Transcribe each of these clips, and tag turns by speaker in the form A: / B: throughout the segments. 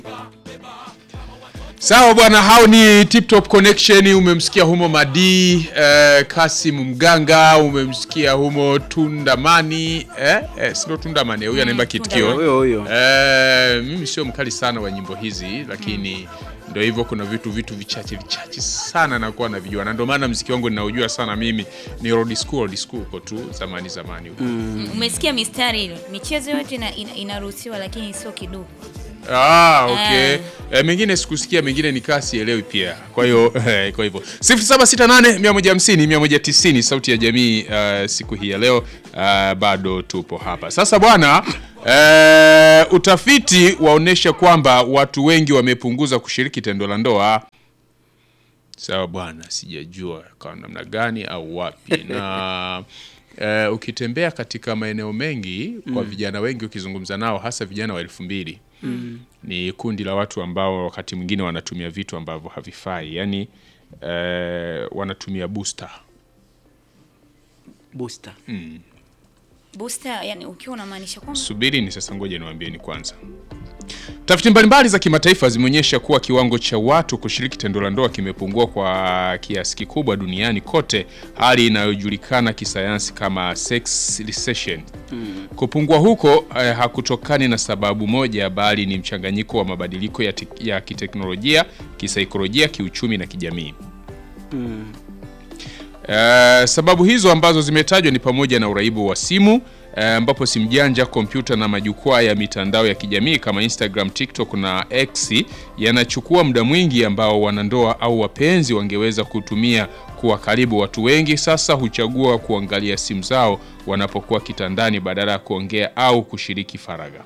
A: Sawa bwana, hao ni Tip Top Connection. Umemsikia humo Madi eh, Kasim Mganga, umemsikia humo Tundamani eh, eh, sio Tundamani, huyu anaimba kitikio
B: Huyo huyo.
A: Eh, mimi sio mkali sana wa nyimbo hizi lakini ndio hivyo, kuna vitu vitu vichache vichache sana nakuwa navijua, na ndio maana mziki wangu ninaujua sana mimi ni old school, old school huko tu zamani zamani huko.
C: Umesikia mistari ile, michezo yote ina- ina- inaruhusiwa, lakini sio kiduku.
A: Ah, okay.
C: Eh.
A: Eh, mengine sikusikia, mengine nikaa sielewi pia. Kwa hiyo eh, kwa hivyo 0768 150 190 sauti ya jamii eh, siku hii ya leo eh, bado tupo hapa. Sasa bwana eh, utafiti waonyesha kwamba watu wengi wamepunguza kushiriki tendo la ndoa. Sawa bwana, sijajua kwa namna gani au wapi na eh, ukitembea katika maeneo mengi kwa vijana wengi ukizungumza nao hasa vijana wa elfu mbili ni kundi la watu ambao wakati mwingine wanatumia vitu ambavyo havifai, yani eh, wanatumia booster.
B: Booster.
C: Booster, yani ukiwa unamaanisha kwamba
A: Subiri ni sasa, ngoja niwaambieni kwanza. Tafiti mbalimbali za kimataifa zimeonyesha kuwa kiwango cha watu kushiriki tendo la ndoa kimepungua kwa kiasi kikubwa duniani kote, hali inayojulikana kisayansi kama sex recession. Kupungua huko eh, hakutokani na sababu moja, bali ni mchanganyiko wa mabadiliko ya, tek- ya kiteknolojia, kisaikolojia, kiuchumi na kijamii. Eh, sababu hizo ambazo zimetajwa ni pamoja na uraibu wa simu eh, ambapo simu janja, kompyuta na majukwaa ya mitandao ya kijamii kama Instagram, TikTok na X yanachukua muda mwingi ambao wanandoa au wapenzi wangeweza kutumia kuwa karibu. Watu wengi sasa huchagua kuangalia simu zao wanapokuwa kitandani badala ya kuongea au kushiriki faragha.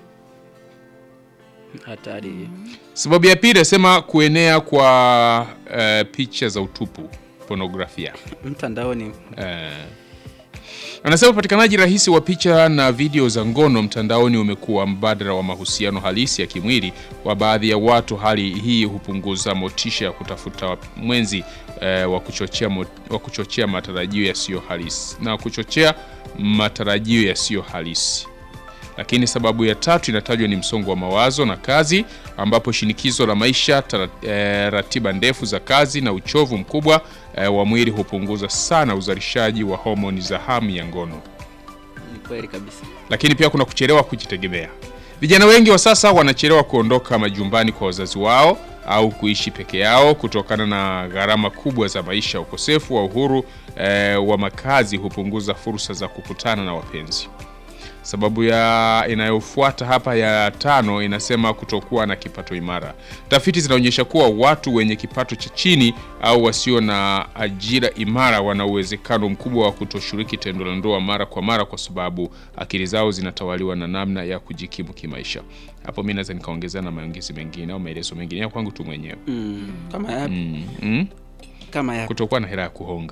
B: Hatari.
A: Sababu ya pili nasema kuenea kwa eh, picha za utupu, pornografia.
B: Mtandaoni.
A: Eh, anasema upatikanaji rahisi wa picha na video za ngono mtandaoni umekuwa mbadala wa mahusiano halisi ya kimwili wa baadhi ya watu. Hali hii hupunguza motisha ya kutafuta wa- mwenzi eh, wa kuchochea mo- wa kuchochea matarajio yasiyo halisi na kuchochea matarajio yasiyo halisi. Lakini sababu ya tatu inatajwa ni msongo wa mawazo na kazi, ambapo shinikizo la maisha, tara, eh, ratiba ndefu za kazi na uchovu mkubwa eh, wa mwili hupunguza sana uzalishaji wa homoni za hamu ya ngono.
B: Ni kweli kabisa.
A: Lakini pia kuna kuchelewa kujitegemea. Vijana wengi wa sasa wanachelewa kuondoka majumbani kwa wazazi wao au kuishi peke yao kutokana na gharama kubwa za maisha. Ukosefu wa uhuru eh, wa makazi hupunguza fursa za kukutana na wapenzi. Sababu ya inayofuata hapa ya tano inasema kutokuwa na kipato imara. Tafiti zinaonyesha kuwa watu wenye kipato cha chini au wasio na ajira imara wana uwezekano mkubwa wa kutoshiriki tendo la ndoa mara kwa mara, kwa sababu akili zao zinatawaliwa na namna ya kujikimu kimaisha. Hapo mi naweza nikaongezea na maongezi mengine au maelezo mengine ya kwangu tu mwenyewe
B: Mm. Kama yapi?
A: mm. Mm?
B: Kama yapi?
A: kutokuwa na hela ya kuhonga.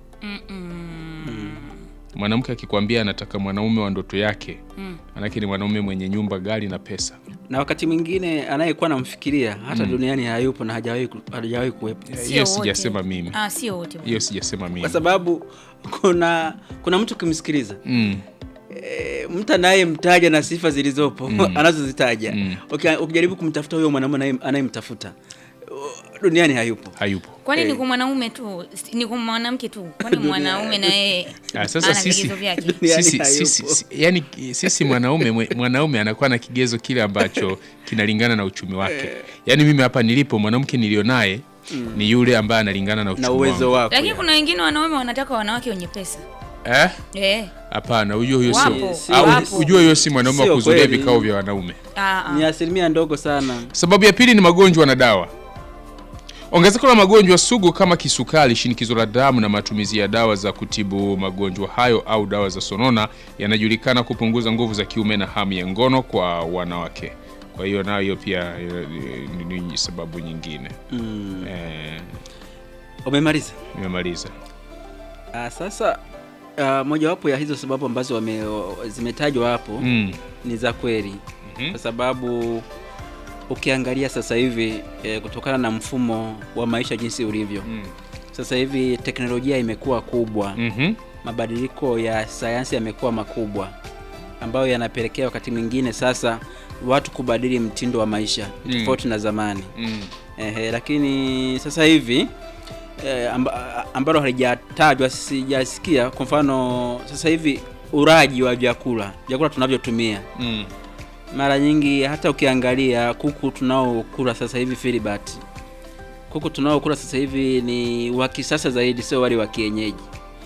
A: Mwanamke akikwambia anataka mwanaume wa ndoto yake, manake ni mwanaume mwenye nyumba, gari na pesa.
B: Na wakati mwingine anayekuwa namfikiria hata duniani hayupo na hajawahi ku- hajawahi kuwepo.
C: sio
A: Hiyo
C: wote.
A: sijasema mimi,
C: Ah, sio wote. bwana.
A: hiyo sijasema mimi.
B: Kwa sababu kuna kuna mtu ukimsikiliza
A: Mm.
B: e, mtu anayemtaja na sifa zilizopo anazozitaja Uki- ukijaribu kumtafuta huyo mwanaume anaye- anayemtafuta uh, duniani hayupo.
A: Hayupo.
C: Kwani ni
B: Eh.
C: kwa mwanaume tu, ni kwa mwanamke tu? Kwani mwanaume na yeye
A: Ah, sasa
C: ana
A: sisi-
C: vigezo vyake?
B: Duniani
A: Sisi,
B: hayupo.
A: sisi, si- yani sisi mwanaume mwe- mwanaume anakuwa na kigezo kile ambacho kinalingana na uchumi wake. Yani mimi hapa nilipo mwanamke nilionaye ni yule ambaye analingana na uchumi
B: na uwezo
A: wangu.
B: wako.
C: Lakini
B: ya.
C: kuna wengine wanaume wanataka wanawake wenye pesa.
A: Eh?
C: Eh.
A: Hapana, huyo huyo
C: Wapo,
A: sio. Au
C: wapo.
A: ujue huyo si mwanaume wa
B: Sio
A: kuzulia
B: kweli.
A: vikao vya wanaume.
C: Ah, ah.
B: ni asilimia ndogo sana.
A: Sababu ya pili ni magonjwa na dawa. Ongezeko la magonjwa sugu kama kisukari, shinikizo la damu na matumizi ya dawa za kutibu magonjwa hayo au dawa za sonona yanajulikana kupunguza nguvu za kiume na hamu ya ngono kwa wanawake. Kwa hiyo nayo hiyo pia eh, ni, ni sababu nyingine.
B: Mm.
A: Eh,
B: Umemaliza?
A: nimemaliza.
B: Ah, sasa ah, mojawapo ya hizo sababu ambazo wame, zimetajwa hapo
A: Mm.
B: ni za kweli
A: Mhm.
B: kwa sababu ukiangalia sasa hivi eh, kutokana na mfumo wa maisha jinsi ulivyo
A: Mm.
B: sasa hivi teknolojia imekuwa kubwa
A: Mhm.
B: mabadiliko ya sayansi yamekuwa makubwa ambayo yanapelekea wakati mwingine sasa watu kubadili mtindo wa maisha
A: Mm.
B: tofauti na zamani
A: Mm.
B: Ehe, lakini sasa hivi eh, amba, ambalo halijatajwa sijasikia. Kwa mfano sasa hivi uraji wa vyakula vyakula tunavyotumia
A: Mm.
B: mara nyingi, hata ukiangalia kuku tunaokula sasa hivi Filibert, kuku tunaokula sasa hivi ni wa kisasa zaidi, sio wale wa kienyeji,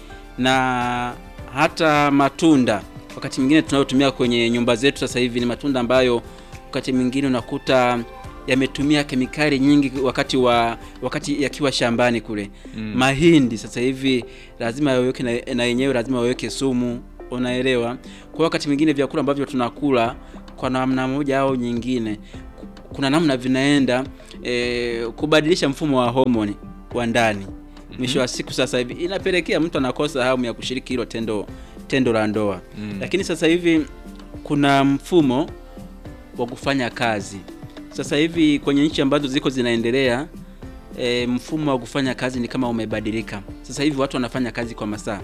B: na hata matunda wakati mwingine tunayotumia kwenye nyumba zetu sasa hivi ni matunda ambayo wakati mwingine unakuta yametumia kemikali nyingi wakati wa wakati yakiwa shambani kule.
A: Mm.
B: Mahindi sasa hivi lazima yaweke na, na yenyewe lazima waweke sumu, unaelewa. Kwa hiyo wakati mwingine vyakula ambavyo tunakula kwa namna moja au nyingine, ku- kuna namna vinaenda eh, kubadilisha mfumo wa homoni wa ndani. Mwisho wa siku sasa hivi inapelekea mtu anakosa hamu ya kushiriki hilo tendo tendo la ndoa.
A: Mm.
B: Lakini sasa hivi kuna mfumo wa kufanya kazi. Sasa hivi kwenye nchi ambazo ziko zinaendelea e, mfumo wa kufanya kazi ni kama umebadilika. Sasa hivi watu wanafanya kazi kwa masaa,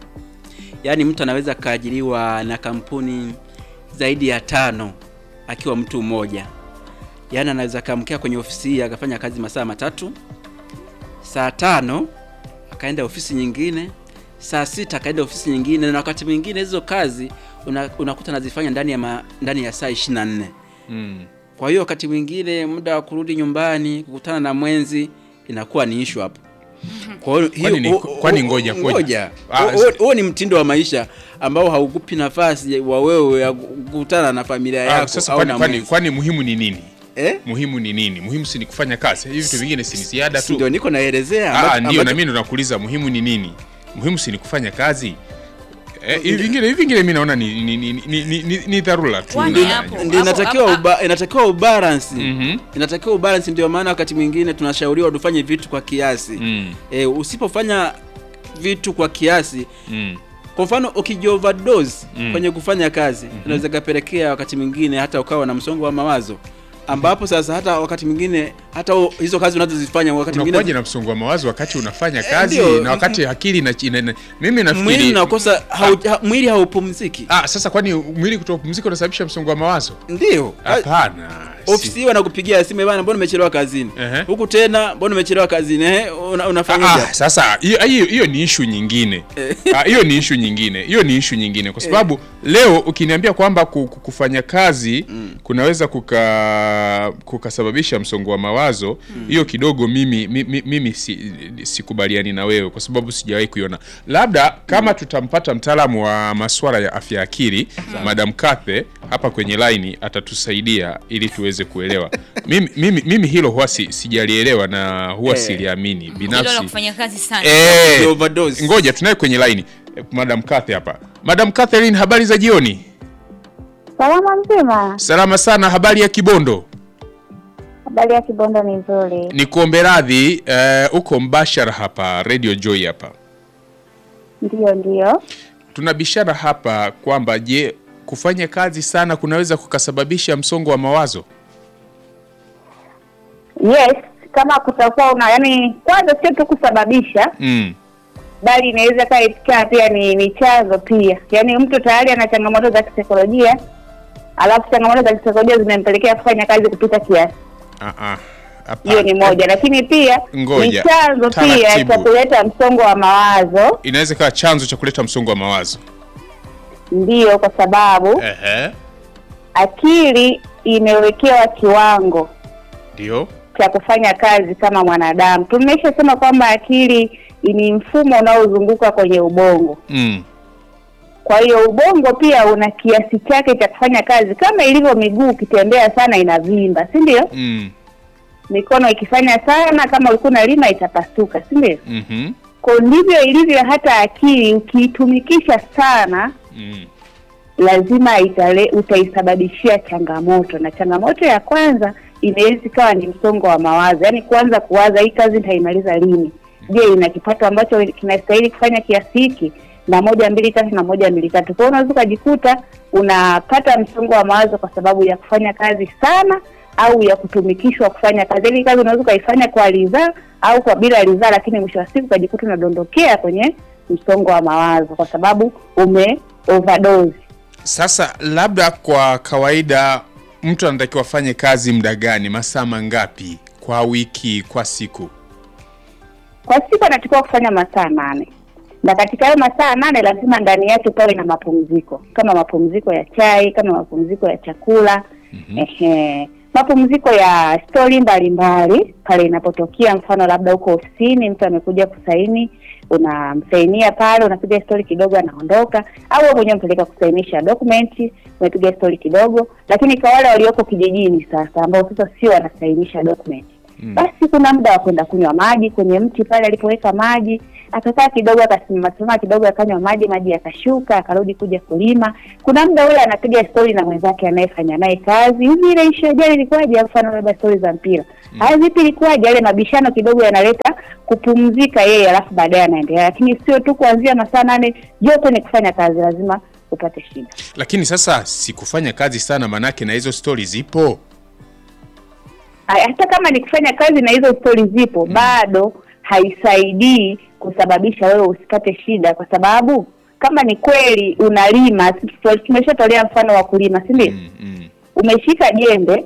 B: yaani mtu anaweza kaajiriwa na kampuni zaidi ya tano akiwa mtu mmoja. Yaani anaweza kaamkia kwenye ofisi hii akafanya kazi masaa matatu, saa tano akaenda ofisi nyingine, saa sita akaenda ofisi nyingine, na wakati mwingine hizo kazi una, unakuta anazifanya ndani ya ma, ndani ya saa 24.
A: Mm.
B: Kwa hiyo wakati mwingine muda wa kurudi nyumbani kukutana na mwenzi inakuwa ni issue hapo. Kwa hiyo
A: Kwani ni-
B: hiyo-
A: kwani
B: o- o-
A: ngoja, ngoja.
B: ngoja.
A: Ah,
B: Huo- huo- Huo ni mtindo wa maisha ambao haukupi nafasi wa wewe ya kukutana na familia
A: Ah,
B: yako
A: sasa
B: au
A: kwani,
B: na
A: kwani,
B: mwenzi.
A: kwani muhimu ni nini?
B: Eh?
A: Muhimu ni nini? Muhimu si ni kufanya kazi. Hivi vitu vingine si ni ziada
B: Si
A: tu.
B: Ndio niko naelezea
A: Ah,
B: ambacho-
A: ndio na
B: ambacho-
A: mimi ndo nakuuliza muhimu ni nini? Muhimu si ni kufanya kazi. Eh, hivi vingine hivi vingine mimi naona ni ni ni ni, ni, ni, ni dharura tu.
C: Kwani
A: na-
C: hapo-
B: ndio inatakiwa
C: hapo-
B: uba, inatakiwa ubalance
A: Mhm.
B: inatakiwa ubalance. Ndio maana wakati mwingine tunashauriwa tufanye vitu kwa kiasi
A: Mm.
B: e, usipofanya vitu kwa kiasi
A: Mm.
B: kwa mfano ukijioverdose
A: Mm.
B: kwenye kufanya kazi inaweza kapelekea wakati mwingine hata ukawa na msongo wa mawazo ambapo sasa hata wakati mwingine hata u- hizo kazi unazozifanya wakati
A: Unakuwaje
B: mwingine
A: na msongo wa mawazo wakati unafanya kazi
B: ndio.
A: na wakati akili na, ina, ina, mimi
B: mwili
A: nafikiri
B: unakosa hau, ha, mwili haupumziki
A: ah, sasa kwani mwili kutopumzika unasababisha msongo wa mawazo?
B: ndio
A: Hapana. si-
B: ofisi wanakupigia simu bana, mbona umechelewa kazini
A: Ehe.
B: huku tena, mbona umechelewa kazini eh, una, unafanyaje
A: Ah,
B: hapo?
A: sasa hiyo hiyo- hiyo ni ishu nyingine Ah, hiyo ni ishu nyingine hiyo ni ishu nyingine kwa sababu leo ukiniambia kwamba ku- ku- kufanya kazi kunaweza kuka kukasababisha msongo wa mawazo hiyo kidogo mimi mimi, mimi si, sikubaliani na wewe kwa sababu sijawahi kuiona labda kama tutampata mtaalamu wa masuala ya afya ya akili Madam Kathe hapa kwenye laini atatusaidia ili tuweze kuelewa mimi, mimi, mimi hilo huwa si, sijalielewa na huwa
B: Eh.
A: siliamini
C: hilo la
A: binafsi
C: kufanya kazi sana
A: Eh,
B: Ni overdose.
A: ngoja tunaye kwenye line Eh, Madam Kathy hapa. Madam Catherine, habari za jioni?
D: Salama mzima.
A: Salama sana. Habari ya Kibondo?
D: Habari ya Kibondo ni nzuri.
A: Ni kuombe radhi eh, uko mbashara hapa Radio Joy hapa.
D: Ndiyo, ndiyo.
A: Tuna bishara hapa kwamba je, kufanya kazi sana kunaweza kukasababisha msongo wa mawazo?
D: Yes, kama kutakuwa una yani, kwanza sio tu kusababisha,
A: Mm.
D: bali inaweza kaa ikawa pia ni, ni chanzo pia. Yaani mtu tayari ana changamoto za kisaikolojia, alafu changamoto za kisaikolojia zimempelekea kufanya kazi kupita kiasi.
A: Ah ah. Hapa.
D: Hiyo ni moja, lakini pia ni
A: Ngoja.
D: chanzo pia
A: Taratibu.
D: cha kuleta msongo wa mawazo.
A: Inaweza kuwa chanzo cha kuleta msongo wa mawazo.
D: Ndiyo, kwa sababu
A: Ehe.
D: akili imewekewa kiwango
A: Ndio.
D: cha kufanya kazi kama mwanadamu. Tumeshasema kwamba akili ni mfumo unaozunguka kwenye ubongo.
A: Mm.
D: Kwa hiyo ubongo pia una kiasi chake cha kufanya kazi, kama ilivyo miguu, ukitembea sana inavimba, si ndio?
A: Mm.
D: Mikono ikifanya sana, kama ulikuwa unalima itapasuka, si ndio?
A: Mhm.
D: Kwa ndivyo ilivyo hata akili, ukiitumikisha sana
A: Mm.
D: lazima itale, utaisababishia changamoto, na changamoto ya kwanza inaweza ikawa ni msongo wa mawazo, yaani kuanza kuwaza hii kazi nitaimaliza lini? Je, ina kipato ambacho kinastahili kufanya kiasi hiki? na moja mbili tatu na moja mbili tatu. Kwa hiyo unaweza ukajikuta unapata msongo wa mawazo kwa sababu ya kufanya kazi sana au ya kutumikishwa kufanya kazi. Yaani kazi unaweza ukaifanya kwa ridhaa au kwa bila ridhaa, lakini mwisho wa siku ukajikuta unadondokea kwenye msongo wa mawazo kwa sababu ume overdose.
A: Sasa labda kwa kawaida mtu anatakiwa afanye kazi muda gani, masaa mangapi kwa wiki, kwa siku?
D: Kwa siku anatakiwa kufanya masaa nane na katika hayo masaa nane lazima ndani yake pawe na mapumziko, kama mapumziko ya chai, kama mapumziko ya chakula ehe, mapumziko ya stori mbalimbali pale inapotokea, mfano labda huko ofisini mtu amekuja kusaini, unamsainia pale, unapiga stori kidogo, anaondoka, au wewe mwenyewe mpeleka kusainisha dokumenti, umepiga stori kidogo. Lakini kwa wale walioko kijijini sasa, ambao sasa sio wanasainisha dokumenti basi kuna muda wa kwenda kunywa maji kwenye mti pale alipoweka maji, akakaa kidogo, akasimama simama kidogo, akanywa maji, maji yakashuka, akarudi kuja kulima. Kuna muda ule anapiga stori na mwenzake anayefanya naye kazi, hivi ile ishu ya jana ilikuwaje? Mfano labda stori za mpira, haya vipi, ilikuwaje? Yale mabishano kidogo yanaleta kupumzika yeye, alafu baadaye anaendelea, lakini sio tu kuanzia masaa nane yote ni kufanya kazi, lazima upate shida.
A: Lakini sasa sikufanya kazi sana, manake na hizo stori zipo.
D: Aya, hata kama ni kufanya kazi na hizo stori zipo bado haisaidii kusababisha wewe usipate shida, kwa sababu kama ni kweli unalima, si- tumeshatolea mfano wa kulima, si ndio?
A: Mm, mm.
D: Umeshika jembe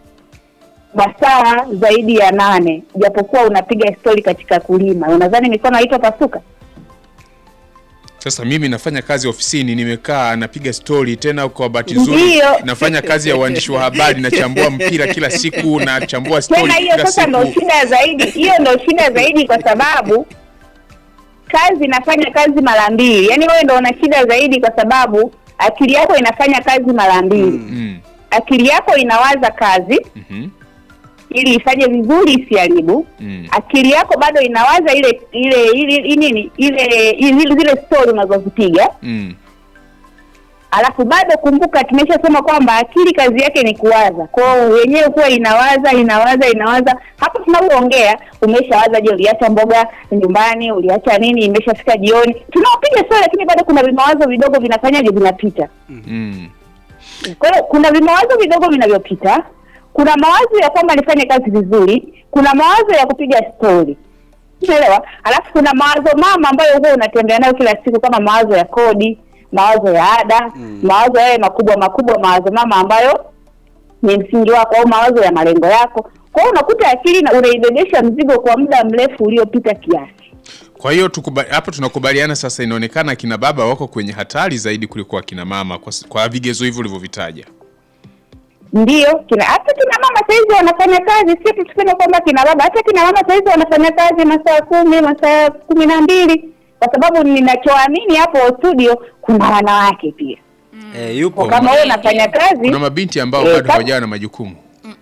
D: masaa zaidi ya nane, japokuwa unapiga stori katika kulima, unadhani mikono haitopasuka?
A: Sasa mimi nafanya kazi ofisini, nimekaa napiga stori, tena kwa bahati nzuri
D: Ndiyo.
A: nafanya kazi ya uandishi wa habari, nachambua mpira kila siku, nachambua stori
D: Tena hiyo
A: kila
D: sasa ndo
A: siku.
D: shida zaidi, hiyo ndo shida zaidi, kwa sababu kazi inafanya kazi mara mbili. Yaani wewe ndo una shida zaidi, kwa sababu akili yako inafanya kazi mara mbili.
A: Mm,
D: Akili yako inawaza kazi
A: mhm,
D: ili ifanye vizuri, isiharibu.
A: mm.
D: Akili yako bado inawaza ile ile ile ile nini ile ile zile story unazozipiga
A: Mm.
D: alafu bado kumbuka, tumeshasema kwamba akili kazi yake ni kuwaza. Kwa hiyo wenyewe kuwa inawaza inawaza inawaza, hapo tunapoongea umeshawaza, je, uliacha mboga nyumbani, uliacha nini, imeshafika jioni, tunaopiga stori, lakini bado kuna vimawazo vidogo vinafanyaje, vinapita.
A: Mm.
D: Kwa hiyo kuna vimawazo vidogo vinavyopita, kuna mawazo ya kwamba nifanye kazi vizuri, kuna mawazo ya kupiga stori, unaelewa. Alafu kuna mawazo mama ambayo huwa unatembea nayo kila siku, kama mawazo ya kodi, mawazo ya ada, mawazo yale makubwa makubwa, mawazo mama ambayo ni msingi wako, au mawazo ya malengo yako. Kwa hiyo unakuta akili na unaibebesha mzigo kwa muda mrefu uliopita kiasi.
A: Kwa hiyo tukuba- hapa tunakubaliana sasa, inaonekana akina baba wako kwenye hatari zaidi kuliko akina mama kwa, s- kwa vigezo hivyo ulivyovitaja.
D: Ndio, kina hata kina mama saizi wanafanya kazi, sio tu tuseme kwamba kina baba, hata kina mama saizi wanafanya kazi masaa kumi, masaa kumi na mbili, kwa sababu ninachoamini hapo studio kuna wanawake pia.
B: Eh, yupo
D: Kwa kama wewe unafanya kazi,
A: Kuna mabinti ambao
D: Eh,
A: bado
D: kama-
A: hawajawa na majukumu.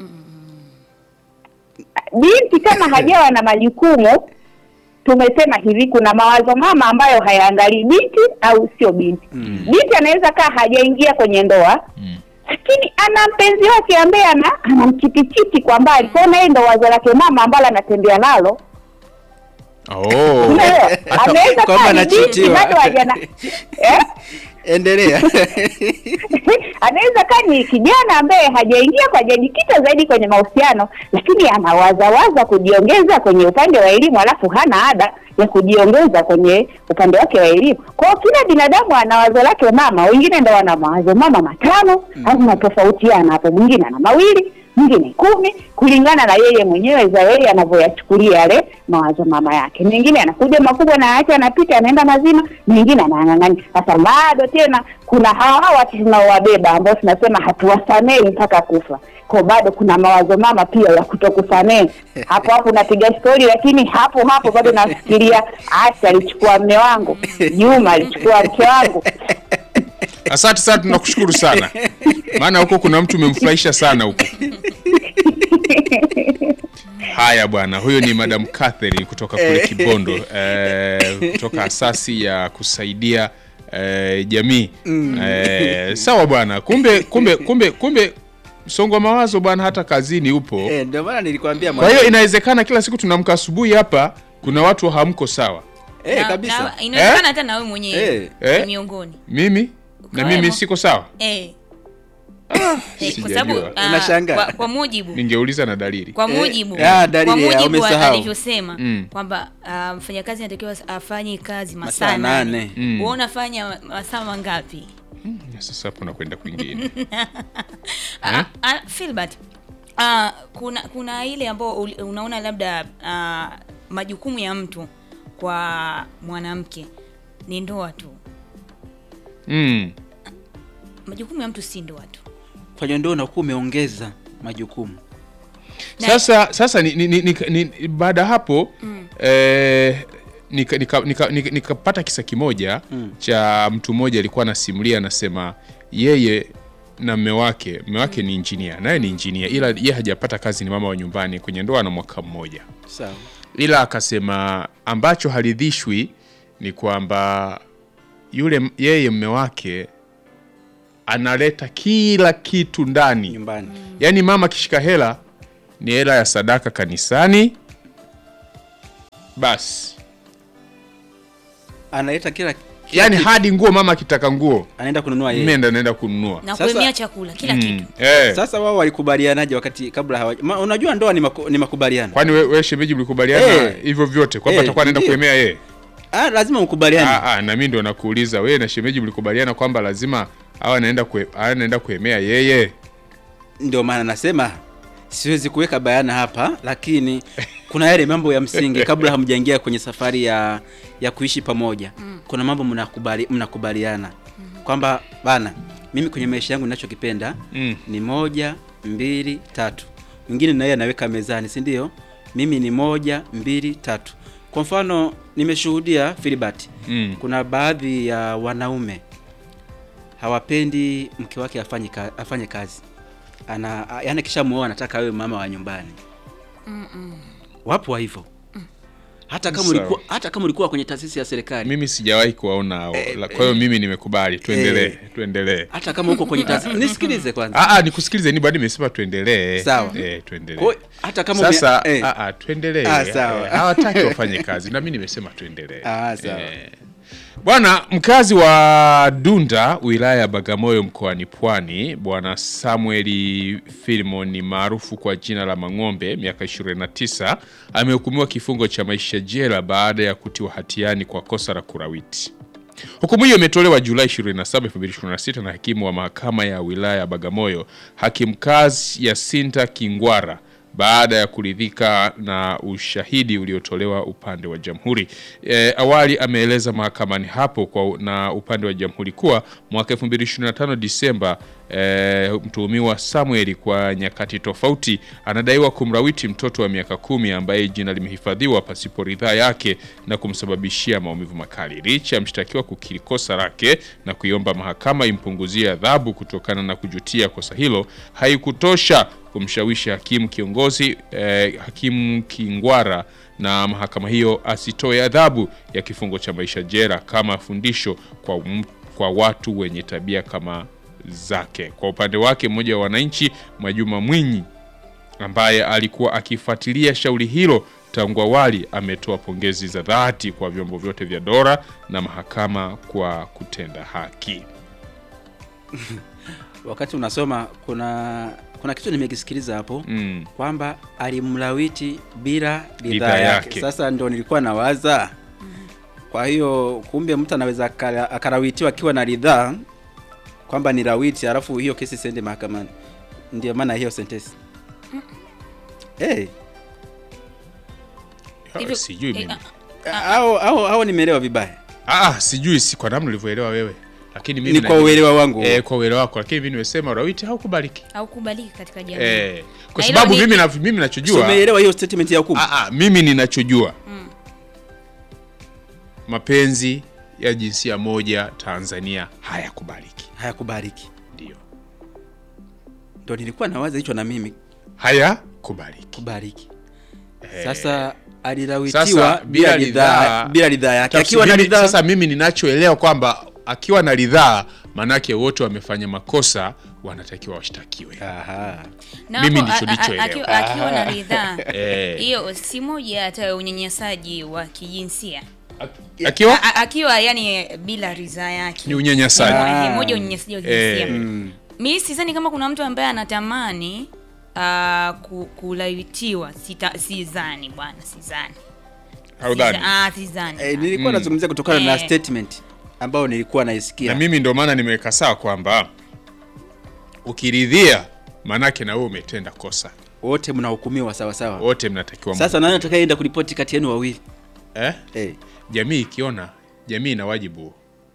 D: binti kama hajawa na majukumu, tumesema hivi, kuna mawazo mama ambayo hayaangalii binti au sio binti. Binti anaweza kaa hajaingia kwenye ndoa
A: Mm.
D: lakini ana mpenzi wake ambaye ana anamchitichiti kwa mbali, kwa hiyo na yeye ndo wazo lake mama ambalo anatembea nalo
A: Oh.
D: Unaelewa? Anaweza
B: Kwamba
D: kaa ni binti
B: anachitiwa.
D: bado hajana eh?
B: endelea
D: anaweza kaa ni kijana ambaye hajaingia hajajikita zaidi kwenye mahusiano, lakini anawazawaza kujiongeza kwenye upande wa elimu, alafu hana ada ya kujiongeza kwenye upande wake wa elimu. Kwa hiyo kila binadamu ana wazo lake mama, wengine ndo wana mawazo mama matano au natofautiana hapo, mwingine ana mawili mwingine kumi kulingana na yeye mwenyewe za yeye anavyoyachukulia yale mawazo mama yake. Mengine anakuja makubwa na acha anapita anaenda mazima, mengine anang'ang'ania. Sasa bado tena kuna hawa hawa tunaowabeba ambao tunasema hatuwasamehi mpaka kufa. Kwa bado kuna mawazo mama pia ya kutokusamehe. Hapo hapo napiga stori, lakini hapo hapo bado nafikiria Asha alichukua mme wangu, Juma alichukua mke wangu.
A: Asante sana, tunakushukuru sana, maana huko kuna mtu umemfurahisha sana huko. Haya bwana, huyo ni Madam Catherine kutoka kule Kibondo, eh, kutoka asasi ya kusaidia eh, jamii eh, sawa bwana. Kumbe kumbe kumbe kumbe msongo wa mawazo bwana, hata kazini upo.
B: Eh, ndio maana nilikwambia
A: Kwa hiyo inawezekana kila siku tunamka asubuhi hapa, kuna watu hamko sawa.
B: eh,
C: Na-
B: kabisa
C: na- inawezekana
A: Eh?
C: hata na wewe mwenyewe
B: Eh.
A: Eh?
C: ni miongoni
A: Mimi na
C: Ukiwemo.
A: mimi siko sawa,
C: eh. Eh, kwa
A: sijajua.
C: sababu ah,
B: Unashangaa.
C: kwa, kwa mujibu
A: ningeuliza na dalili.
C: kwa
B: Eh,
C: mujibu
B: ah, dalili
C: kwa
B: ya
C: mujibu wa-
B: umesahau.
C: alivyosema
A: Mm.
C: kwamba ah, mfanyakazi anatakiwa afanye kazi
B: Masaa
C: masaa
B: nane.
C: nane
A: Mm.
C: wewe unafanya masaa mangapi
A: Sasa hapo nakwenda kwingine.
C: Ah, ah, Filbert, ah, kuna kuna ile ambayo uli- unaona labda ah, majukumu ya mtu kwa mwanamke ni ndoa tu.
A: Mm.
C: Majukumu ya mtu si ndoa tu.
B: Kwa hiyo ndio unakuwa umeongeza majukumu.
C: Na-
A: Sasa sasa ni, ni, ni, ni, ni, baada ya hapo eh, nikapata nika, nika, nika, nikapata kisa kimoja cha mtu mmoja alikuwa anasimulia, anasema yeye na mme wake, mme wake ni injinia, naye ni injinia, ila yeye hajapata kazi, ni mama wa nyumbani, kwenye ndoa na mwaka mmoja
B: Sawa.
A: ila akasema ambacho haridhishwi ni kwamba yule yeye mme wake analeta kila kitu ndani
B: Nyumbani.
A: yaani mama akishika hela ni hela ya sadaka kanisani basi
B: Analeta kila
A: yaani hadi nguo mama akitaka nguo
B: anaenda kununua yeye.
A: mme ndo anaenda kununua
C: Na
B: Sasa-
C: kuemea chakula kila
A: Mm,
C: kitu.
A: eh.
B: Sasa wao walikubalianaje wakati kabla hawaja? Ma, unajua ndoa ni, maku, ni makubaliano.
A: kwani we, we shemeji mlikubaliana
B: Eh.
A: hivyo vyote kwamba
B: Eh,
A: atakuwa anaenda
B: ndiyo.
A: kuemea yeye
B: Ah, lazima mkubaliane.
A: Ah, ah, na mimi ndo nakuuliza wewe na shemeji mlikubaliana kwamba lazima awe anaenda kue, awe anaenda kuemea yeye
B: Ndio maana nasema siwezi kuweka bayana hapa, lakini kuna yale mambo ya msingi kabla hamjaingia kwenye safari ya ya kuishi pamoja. Kuna mambo mnakubali mnakubaliana kwamba bana, mimi kwenye maisha yangu ninachokipenda
A: Mm.
B: ni moja, mbili, tatu. Mwingine naye anaweka mezani, si ndio? Mimi ni moja, mbili, tatu. Kwa mfano nimeshuhudia Filibert,
A: Mm.
B: kuna baadhi ya wanaume hawapendi mke wake afanye, ka, afanye kazi ana yani kisha muoa anataka awe mama wa nyumbani wapo wa hivyo hata kama
A: Sawa.
B: ulikuwa hata kama ulikuwa kwenye taasisi ya serikali
A: mimi sijawahi kuwaona hao La- kwa hiyo mimi nimekubali tuendelee
B: eh.
A: tuendelee
B: hata kama uko kwenye taasisi nisikilize kwanza
A: Ah, ah, nikusikilize ni bado nimesema tuendelee
B: Sawa.
A: eh, tuendelee
B: Kwa hiyo hata kama ume-
A: sasa
B: eh.
A: ah, ah, tuendelee
B: Ah, sawa.
A: Eh, hawataki wafanye kazi na mimi nimesema tuendelee
B: Ah, sawa.
A: Eh. Bwana mkazi wa Dunda wilaya ya Bagamoyo mkoani Pwani, bwana Samueli Filimon maarufu kwa jina la Mang'ombe, miaka 29, amehukumiwa kifungo cha maisha jela baada ya kutiwa hatiani kwa kosa la kurawiti. Hukumu hiyo imetolewa Julai 27, 2026 na hakimu wa mahakama ya wilaya ya Bagamoyo, hakimu kazi Yasinta Kingwara baada ya kuridhika na ushahidi uliotolewa upande wa jamhuri. E, awali ameeleza mahakamani hapo kwa na upande wa jamhuri kuwa mwaka 2025 Disemba e, mtuhumiwa Samuel kwa nyakati tofauti anadaiwa kumrawiti mtoto wa miaka kumi ambaye jina limehifadhiwa pasipo ridhaa yake na kumsababishia maumivu makali. Licha ya mshtakiwa kukiri kosa lake na kuiomba mahakama impunguzie adhabu kutokana na kujutia kosa hilo, haikutosha kumshawishi hakimu kiongozi eh, hakimu Kingwara na mahakama hiyo asitoe adhabu ya kifungo cha maisha jela kama fundisho kwa, m- kwa watu wenye tabia kama zake. Kwa upande wake, mmoja wa wananchi Mwajuma Mwinyi ambaye alikuwa akifuatilia shauri hilo tangu awali ametoa pongezi za dhati kwa vyombo vyote vya dola na mahakama kwa kutenda haki.
B: wakati unasoma kuna kuna kitu nimekisikiliza hapo
A: Mm.
B: kwamba alimlawiti bila
A: Ridhaa
B: ridhaa yake.
A: yake.
B: Sasa ndo nilikuwa nawaza, kwa hiyo kumbe mtu anaweza akala- akarawitiwa akiwa na ridhaa kwamba ni rawiti, alafu hiyo kesi isiende mahakamani. Ndio maana hiyo sentensi hey,
C: Hivyo-
A: Sijui
C: eh,
A: mimi.
C: ah,
B: au, au, au nimeelewa vibaya?
A: Ah, sijui si kwa namna ulivyoelewa wewe, lakini mimi
B: Ni kwa
A: najua-
B: uelewa wangu.
A: eh, kwa uelewa wako, lakini mimi nimesema rawiti haukubaliki
C: haukubaliki katika jamii.
A: eh, kwa
C: Na
A: sababu
C: hilo ni-
A: mimi na, mimi
B: So,
A: nachojua
B: umeelewa hiyo statement ya hukumu?
A: ah, ah, mimi ninachojua mapenzi ya jinsia moja Tanzania hayakubaliki,
B: Hayakubariki.
A: ndio
B: Ndo nilikuwa nawaza hicho na mimi
A: hayakubaliki.
B: kubariki. Sasa alirawitiwa
A: Sasa bila
B: bila ridhaa
A: ridhaa
B: bila ridhaa yake.
A: Tafsi-
B: Akiwa na
A: mimi-
B: ridhaa
A: Sasa mimi ninachoelewa kwamba akiwa na ridhaa, manake wote wamefanya makosa, wanatakiwa washtakiwe.
B: Aha.
C: Na
A: Mimi
C: hapo,
A: ndicho
C: a- a-
A: nilichoelewa.
C: akiwa- Akiwa na ridhaa
A: Eh.
C: hiyo si moja hata ya unyanyasaji wa kijinsia
A: Akiwa
C: A- a- akiwa yani bila ridhaa yake
A: ni unyanyasaji.
C: Moja-
B: Ah.
C: moja unyanyasaji wa
A: Eh.
C: kijinsia
B: Mm.
C: mi sidhani kama kuna mtu ambaye anatamani uh, ku, kulawitiwa Sita- sidhani bwana sidhani
A: Haudhani?
C: Sidha- ah, sidhani
B: Eh, nilikuwa
A: Mm.
B: nazungumzia kutokana na
C: Eh.
B: statement ambayo nilikuwa naisikia
A: na mimi ndo maana nimeweka sawa kwamba ukiridhia maanake na wewe umetenda kosa
B: wote mnahukumiwa sawa sawa.
A: wote mnatakiwa
B: Sasa nani atakayeenda kuripoti kati yenu wawili?
A: eh?
B: Eh.
A: jamii ikiona jamii ina wajibu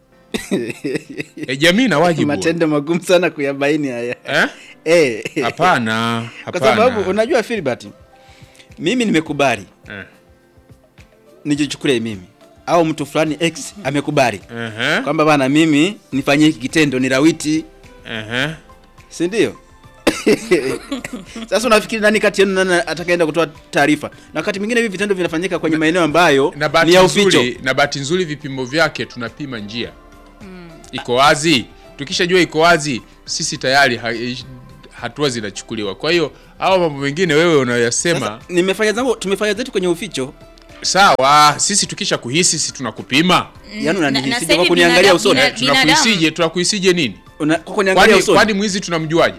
A: e, jamii ina wajibu
B: Matendo magumu sana kuyabaini haya.
A: eh?
B: Eh.
A: hapana
B: Kwa sababu
A: hapana
B: unajua Filbert, mimi nimekubali
A: eh.
B: nijichukulie mimi au mtu fulani X amekubali
A: uh-huh.
B: kwamba bana, mimi nifanyie hiki kitendo, ni lawiti,
A: uh-huh.
B: si ndio? Sasa unafikiri nani kati yenu nani atakayeenda kutoa taarifa? Na wakati mwingine hivi vitendo vinafanyika kwenye maeneo ambayo
A: na
B: ni
A: bahati
B: ya uficho.
A: nzuri na bahati nzuri vipimo vyake tunapima njia iko wazi tukishajua iko wazi sisi tayari ha, hatua zinachukuliwa kwa hiyo au mambo mengine wewe unayoyasema
B: Sasa nimefanya zangu, tumefanya zetu kwenye uficho,
A: sawa sisi tukisha kuhisi si tunakupima
B: yaani
C: na- na
B: unanihisije
C: sasa
B: kwa
C: hivi
B: kuniangalia
C: binadamu-
B: usoni,
C: bina-
A: tunakuhisije tunakuhisije nini
B: Una- kwa kuniangalia
A: kwani
B: usoni.
A: kwani mwizi tunamjuaje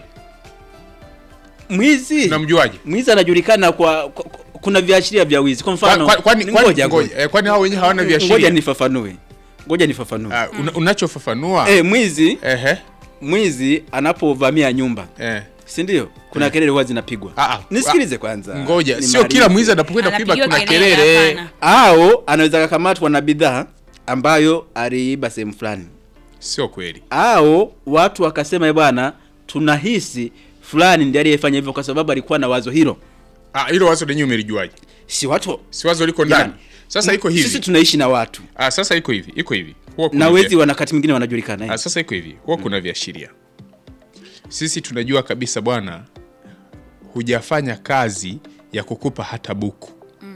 B: Mwizi
A: tunamjuaje
B: mwizi anajulikana kwa, kwa, kwa kuna viashiria vya wizi. Kwa
A: Kwa-
B: mfano,
A: kwa- kwani
B: ni
A: kwani
B: ngoja,
A: ngoja, eh, kwani hao wenyewe hawana
B: ngoja
A: viashiria
B: nifafanue, ngoja nifafanue.
A: Ah, una- unachofafanua
B: Eh, mwizi
A: ehe
B: mwizi anapovamia nyumba
A: eh
B: si ndio? Kuna kelele huwa zinapigwa.
A: Ah, ah.
B: Nisikilize kwanza,
A: ngoja sio
B: nimalize.
A: kila mwizi anapokwenda kuiba
C: Anapigiwa
A: kuna
C: kelele,
A: kelele
C: hapana.
B: au anaweza kakamatwa na bidhaa ambayo aliiba sehemu fulani,
A: sio kweli
B: au watu wakasema "Eh bwana, tunahisi fulani ndiye aliyefanya hivyo kwa sababu alikuwa na wazo hilo.
A: Ah, hilo wazo lenyewe umelijuaje
B: Si watu
A: si wazo liko ndani
B: Jamani,
A: sasa iko hivi
B: sisi tunaishi na watu
A: ah, sasa iko hivi iko hivi huwa kuna
B: na
A: vya-
B: wezi wanakati mwingine wanajulikana eh.
A: ah, sasa iko hivi huwa kuna viashiria sisi tunajua kabisa bwana hujafanya kazi ya kukupa hata buku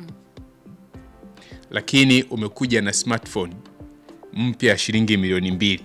A: lakini umekuja na smartphone mpya ya shilingi milioni mbili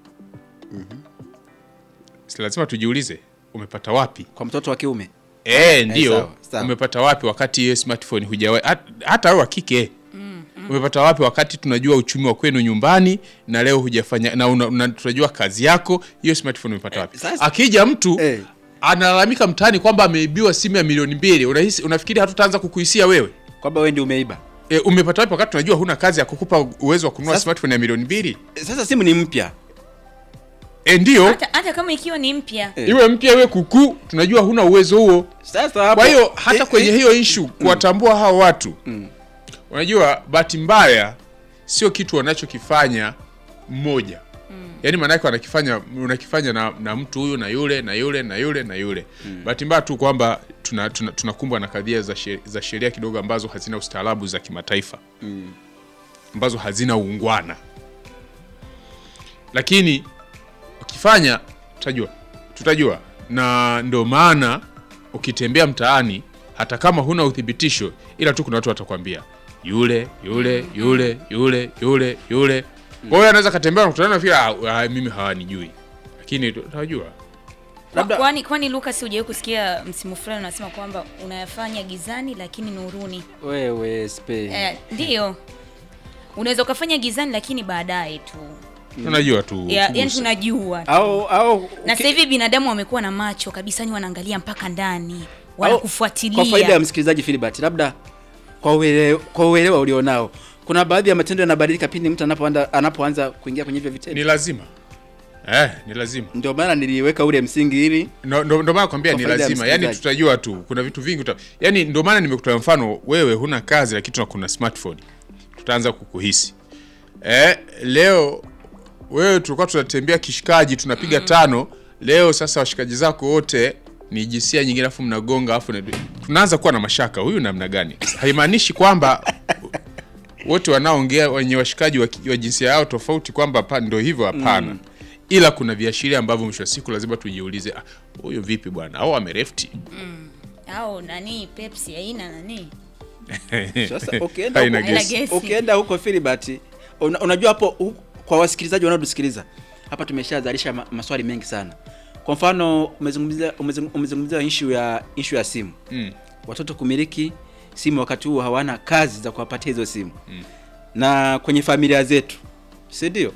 A: si lazima tujiulize umepata wapi
B: kwa mtoto wa kiume
A: Eh, ndio
B: sawa, sawa.
A: umepata wapi wakati hiyo smartphone hujawa hat- hata wewe wa kike umepata wapi wakati tunajua uchumi wa kwenu nyumbani na leo hujafanya na una, una, tunajua kazi yako hiyo smartphone umepata wapi
B: sasa-
A: akija mtu
B: Eh.
A: analalamika mtaani kwamba ameibiwa simu ya milioni mbili unahisi unafikiri hatutaanza kukuhisia wewe
B: kwamba wewe ndio umeiba
A: e, umepata wapi wakati tunajua huna kazi ya kukupa uwezo wa kununua
B: Sasa-
A: smartphone ya milioni mbili
B: sasa simu ni mpya
A: e, ndio
C: hata, hata kama ikiwa ni mpya
B: Eh.
A: iwe mpya iwe kukuu tunajua huna uwezo huo
B: sasa hapo
A: kwa hiyo hata
B: eh,
A: kwenye
B: eh,
A: hiyo ishu kuwatambua hao watu unajua bahati mbaya sio kitu wanachokifanya mmoja yaani maanake wanakifanya unakifanya na, na mtu huyu na yule na yule na yule na yule bahati mbaya tu kwamba tunakumbwa tuna, tunakumbwa na kadhia za she- za sheria kidogo ambazo hazina ustaarabu za kimataifa ambazo hazina uungwana lakini ukifanya tutajua tutajua na ndo maana ukitembea mtaani hata kama huna uthibitisho ila tu kuna watu watakwambia yule yule yule yule yule yule kwa hiyo anaweza katembea na kutana nafikiri "Ah, ah, mimi hawanijui lakini tunajua
B: Labda-
C: kwani kwani Lucas hujawahi kusikia msimu fulani unasema kwamba unayafanya gizani lakini nuruni
B: wewe spe
C: eh, ndiyo unaweza ukafanya gizani lakini baadaye tu
A: tunajua tu
C: ya, yani
A: kugusa.
C: tunajua tu.
B: au au
C: na
B: uki-
C: sasa hivi binadamu wamekuwa na macho kabisa ni wanaangalia mpaka ndani
B: au-
C: wanakufuatilia
B: kwa faida ya msikilizaji Filibert, labda kwa uelewa, kwa uelewa ulionao, kuna baadhi ya matendo yanabadilika pindi mtu anapoanza anapoanza kuingia kwenye hivyo vitendo.
A: ni lazima eh, ni lazima
B: Ndio maana niliweka ule msingi ili
A: ndo ndo- ndo maana kwambia
B: Kwa
A: ni
B: faida ya
A: lazima yani
B: msikilizaji.
A: tutajua tu kuna vitu vingi uta... yani ndo maana nimekutoa mfano wewe huna kazi lakini tuna kuna smartphone tutaanza kukuhisi eh, leo wewe tulikuwa tunatembea kishikaji tunapiga tano leo sasa washikaji zako wote ni jinsia nyingine afu mnagonga afu na- tunaanza kuwa na mashaka huyu namna gani haimaanishi kwamba wote wanaoongea wenye washikaji wa, ki- wa jinsia yao tofauti kwamba pa- ndo hivyo hapana ila kuna viashiria ambavyo mwisho wa siku lazima tujiulize "Ah, huyu vipi bwana au amerefti
C: au nani Pepsi haina nani
B: sasa ukienda
A: Haina
B: huko,
A: gesi.
C: gesi.
B: ukienda huko Filibert, una, unajua hapo hu- kwa wasikilizaji wanaotusikiliza hapa tumeshazalisha ma, maswali mengi sana. Kwa mfano umezungumzia umezung- umezungumzia issue ya issue ya simu
A: Mm.
B: watoto kumiliki simu wakati huo hawana kazi za kuwapatia hizo simu na kwenye familia zetu si ndio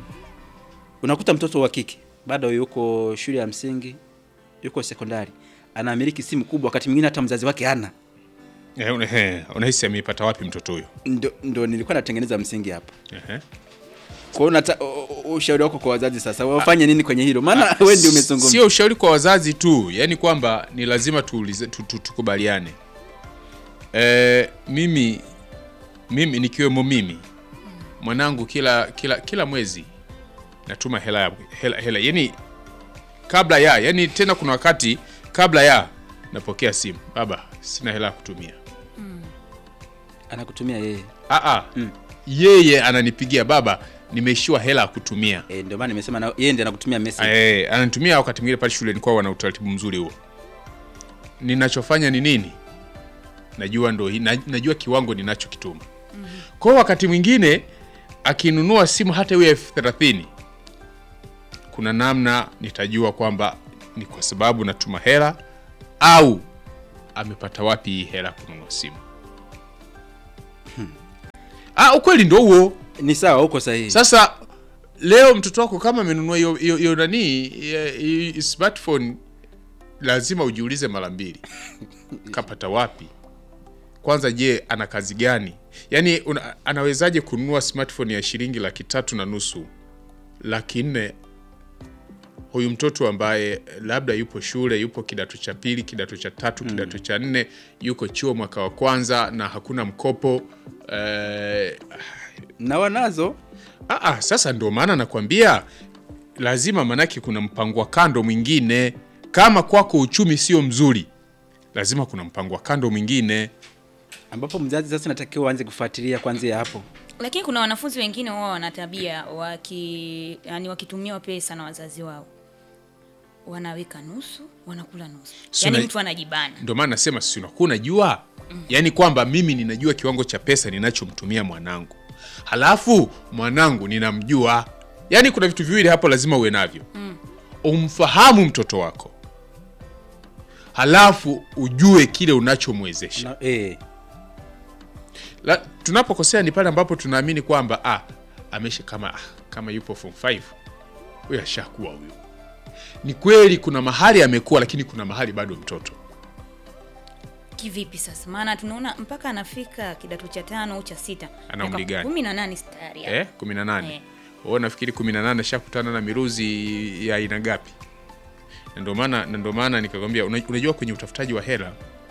B: unakuta mtoto wa kike bado yuko shule ya msingi yuko sekondari anamiliki simu kubwa wakati mwingine hata mzazi wake hana
A: Eh, una- eh, unahisi ameipata wapi mtoto huyo
B: ndo, ndo nilikuwa natengeneza msingi hapa
A: Ehe.
B: Kwa hiyo unata- u- u- ushauri wako kwa wazazi sasa wafanye nini kwenye hilo? Maana wewe ndio umezungumza.
A: Sio ushauri kwa wazazi tu, yani kwamba ni lazima tuulize, tu, tu, tukubaliane. E, mimi mimi nikiwemo mimi mwanangu kila kila kila mwezi natuma hela ya- hela, hela yani kabla ya yani tena kuna wakati kabla ya napokea simu, baba, sina hela ya kutumia.
B: Anakutumia yeye.
A: Aa, yeye ananipigia baba, nimeishiwa hela ya kutumia.
B: Eh, ndio maana nimesema na yeye ndiye anakutumia message.
A: Eh, ananitumia wakati mwingine pale shuleni kwao wana utaratibu mzuri huo. Ninachofanya ni nini? Najua ndo hi- na, najua kiwango ninachokituma. Kwa hiyo wakati mwingine akinunua simu hata iwe elfu thelathini kuna namna nitajua kwamba ni kwa sababu natuma hela au amepata wapi hii hela kununua simu. Ah, ukweli ndo huo.
B: Ni sawa, uko sahihi.
A: Sasa leo mtoto wako kama amenunua hiyo hiyo hiyo nani eh, hii smartphone, lazima ujiulize mara mbili, kapata wapi? Kwanza, je, ana kazi gani? Yaani una, anawezaje kununua smartphone ya shilingi laki tatu na nusu, laki nne huyu mtoto ambaye labda yupo shule, yupo kidato cha pili, kidato cha tatu, kidato cha nne, yuko chuo mwaka wa kwanza na hakuna mkopo eh,
B: Na wanazo
A: Aa, sasa ndio maana nakwambia lazima, manake kuna mpango wa kando mwingine. Kama kwako uchumi sio mzuri, lazima kuna mpango wa kando mwingine.
B: ambapo mzazi sasa natakiwa uanze kufuatilia kwanzia hapo.
C: lakini kuna wanafunzi wengine wao wana tabia waki yani wakitumiwa pesa na wazazi wao wanaweka nusu wanakula nusu
A: Si
C: yani
A: una-
C: mtu anajibana
A: Ndio maana nasema si unakuwa unajua, yaani kwamba mimi ninajua kiwango cha pesa ninachomtumia mwanangu, halafu mwanangu ninamjua. Yaani kuna vitu viwili hapo lazima uwe navyo, umfahamu mtoto wako, halafu ujue kile unachomwezesha.
B: Na, eh,
A: La, tunapokosea ni pale ambapo tunaamini kwamba ah, amesha kama ah, kama yupo form 5 huyo ashakuwa huyo. Ni kweli kuna mahali amekuwa, lakini kuna mahali bado mtoto.
C: kivipi sasa maana tunaona mpaka anafika kidato cha tano au cha sita
A: Ana umri gani?
C: kumi na nane stari
A: Eh, 18.
C: Eh.
A: Wewe nafikiri 18 ashakutana na miruzi ya aina gapi? Na ndio maana na ndio maana nikakwambia una- unajua kwenye utafutaji wa hela